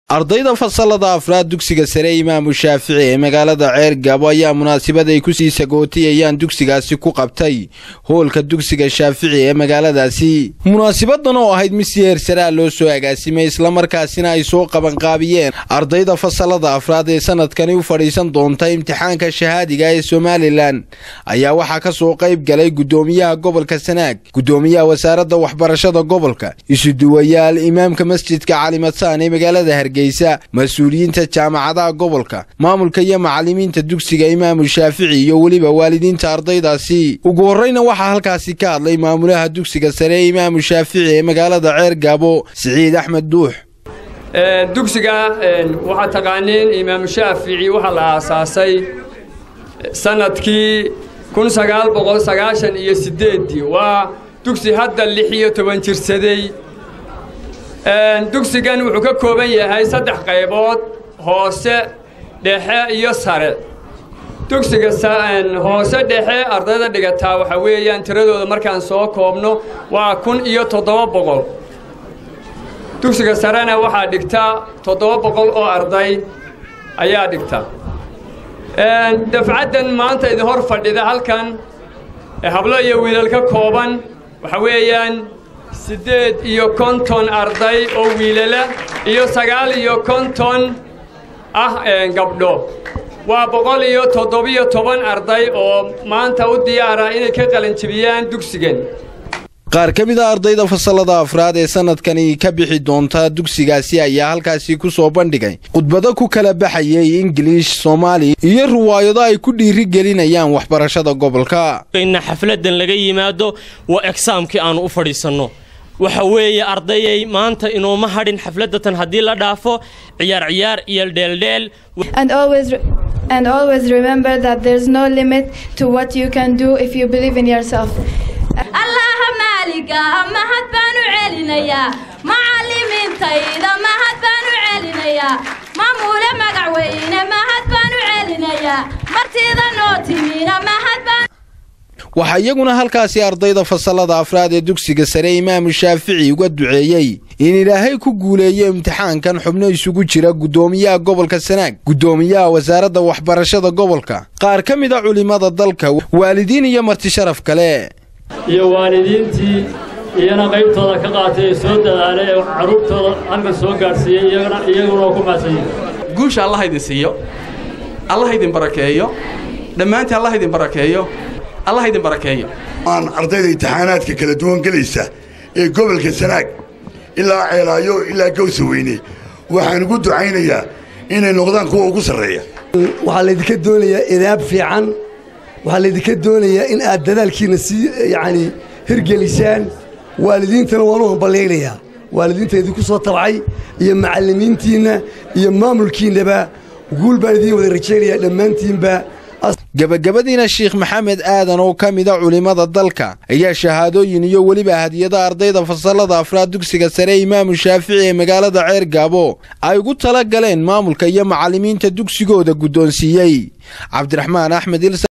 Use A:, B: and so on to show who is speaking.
A: ardayda fasalada afraad dugsiga sare imaamu shaafici ee magaalada ceer gaabo ayaa munaasabad ay kusii sagootiyayaan dugsigaasi ku qabtay hoolka dugsiga shaafici ee magaaladaasi munaasabadan oo ahayd mid si heersaraa loo soo agaasimay islamarkaasina ay soo qabanqaabiyeen ardayda fasalada afraad ee sanadkani u fadhiisan doonta imtixaanka shahaadiga ee somalilan ayaa waxaa ka soo qayb galay gudoomiyaha gobolka sanaag gudoomiyaha wasaaradda waxbarashada gobolka isuduwayaal imaamka masjidka calimadsaan ee magaalada hargeysa mas-uuliyiinta jaamacadaha gobolka maamulka iyo macalimiinta dugsiga imaamu shaafici iyo weliba waalidiinta ardaydaasi ugu horreyna waxaa halkaasi ka hadlay maamulaha dugsiga sare ee imaamu shaafici ee magaalada ceer gaabo siciid axmed duux
B: dugsiga waxaad taqaaniin imaamu shaafici waxaa la aasaasay sanadkii kun sagaal boqol sagaashan iyo siddeeddii waa dugsi hadda lix iyo toban jirsaday dugsigan wuxuu ka kooban yahay saddex qaybood hoose dhexe iyo sare dugsiga hoose dhexe ardayda dhigataa waxaa weeyaan tiradooda markaan soo koobno waa kun iyo toddoba boqol dugsiga sarena waxaa dhigta toddoba boqol oo arday ayaa dhigta dafcaddan maanta idin hor fadhida halkan hablo iyo wiilal ka kooban waxaa weeyaan siddeed iyo konton arday oo wiilala iyo sagaal iyo konton ah gabdho waa boqol iyo toddobiyo toban arday oo maanta u diyaara inay ka qalanjibiyaan dugsigan
A: qaar ka mid a ardayda fasalada afraad ee sanadkani ka bixi doonta dugsigaasi ayaa halkaasi ku soo bandhigay khudbado ku kala baxayay ingiliish soomaali iyo riwaayado ay ku dhiiri gelinayaan waxbarashada gobolka
C: ina xafladan laga yimaado waa egsaamkii aanu u fadhiisanno waxa weeye ardayay maanta inooma hadhin xafladatan haddii la dhaafo ciyaar ciyaar iyo dheeldheel
D: And always remember that there's no limit to what you can do if you believe in yourself.
E: allaha maaliga mahad baan u celinayaa macallimiintayda mahad baan u celinayaa mamuule magac weyne mahad baan u celinayaa martida noo timina mahad baan
A: waxaa iyaguna halkaasi ardayda fasalada afraad ee dugsiga sare imaamu shaafici uga duceeyey in ilaahay ku guuleeyo imtixaankan xubno isugu jira guddoomiyaha gobolka sanaag guddoomiyaha wasaaradda waxbarashada gobolka qaar ka mid a culimmada dalka waalidiin iyo marti sharaf kale
F: iyo waalidiintii iyana qaybtooda ka qaatay ee soo dadaalay ee carruurtooda halkan soo gaadhsiiyey iyaguna oo ku mahadsanyihin
G: guusha allah idin siiyo allah idin barakeeyo dhammaantii allah idin barakeeyo allah idin barakeeyo
H: aan ardayda imtixaanaadka kala duwan gelaysa ee gobolka sanaag ilaa ceelaayo ilaa gawsa weyne waxaan ugu ducaynayaa inay noqdaan kuwa ugu sarreeya
I: waxaa laydinka doonayaa idaab fiican waxaa laydinka doonayaa in aad dadaalkiinna sii yacanii hirgelisaan waalidiintana waan u hamballaynayaa waalidiinta idinku soo tabcay iyo macallimiintiinna iyo maamulkiinnaba guul baan idiin wada rajaynayaa dhammaantiinba
A: gebagabadiina sheikh maxamed aadan oo ka mida culimmada dalka ayaa shahaadooyin iyo weliba hadiyada ardayda fasalada afraad dugsiga sare imaamu shaafici ee magaalada ceer gaabo ay ugu tala galeen maamulka iyo macallimiinta dugsigooda guddoonsiiyey cabdiraxmaan axmed